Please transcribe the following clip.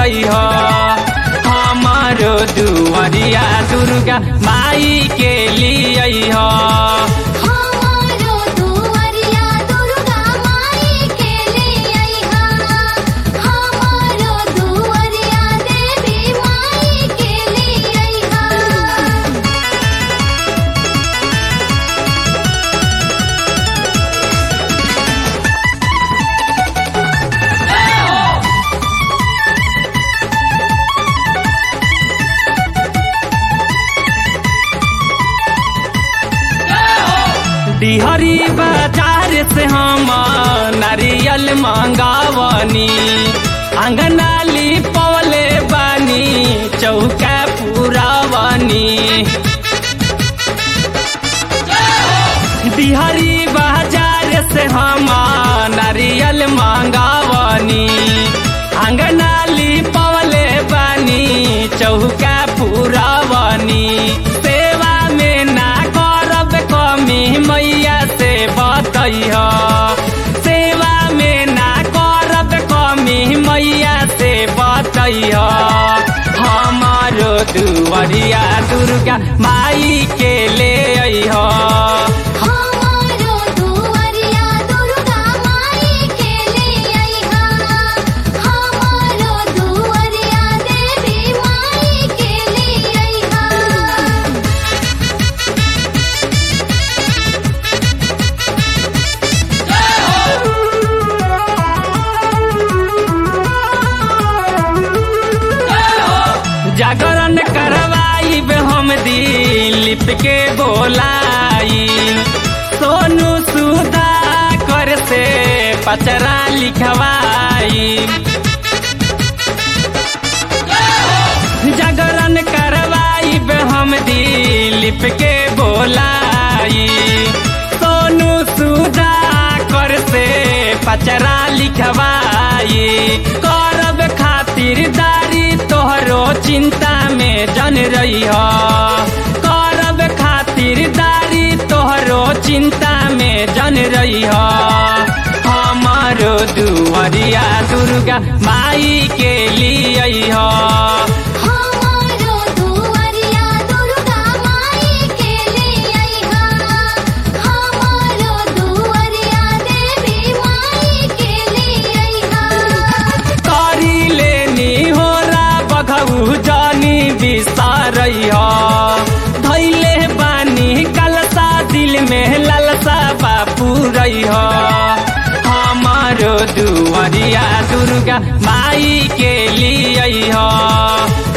रही हो हमारो दुआरिया दुर्गा माई के लिए हो हमारो दुआरिया दुर्गा माई के लिए अइहा हमारो दुआरिया देवी माई के लिए अइहा डिहरी बाजार से हम नारियल मंगावनी अंगनाली पवले बानी चौका पुरावनी डिहरी बाजार से हम नारियल मंगावनी अंगनाली पवले बानी चौका पुरावनी सेवा में ना करब कमी मैया से बतैह सेवा में ना करब कमी मैया से बतैह हमारो दुआरिया दुर्गा माई के ले अइह हमारो दुआरिया दुर्गा माई के लिए अइहा हमारो दुआरिया देवी माई के लिए अइहा जागरण करवाई हम दिलीप के बोलाई सोनू सुधा कर से पचरा लिखवाई जागरण करवाई हम दिलीप के बोलाई सोनू सुधा कर से पचरा लिखवाई करब खातिरदारी तोहरो चिंता में जन रही हो करब खातिरदारी तोहरो चिंता में जन रही हो हमारो दुआरिया दुर्गा माई के लिए हो हमारो दुआरिया दुर्गा माई के लिए अइहा हमारो दुआरिया देवी माई के लिए अइहा करी लेनी हो रा बघऊ जानी बिसारई हो धैले बानी कलसा दिल में ललसा बापू रही हो हमारो दुआरिया दुर्गा माई के लिए हो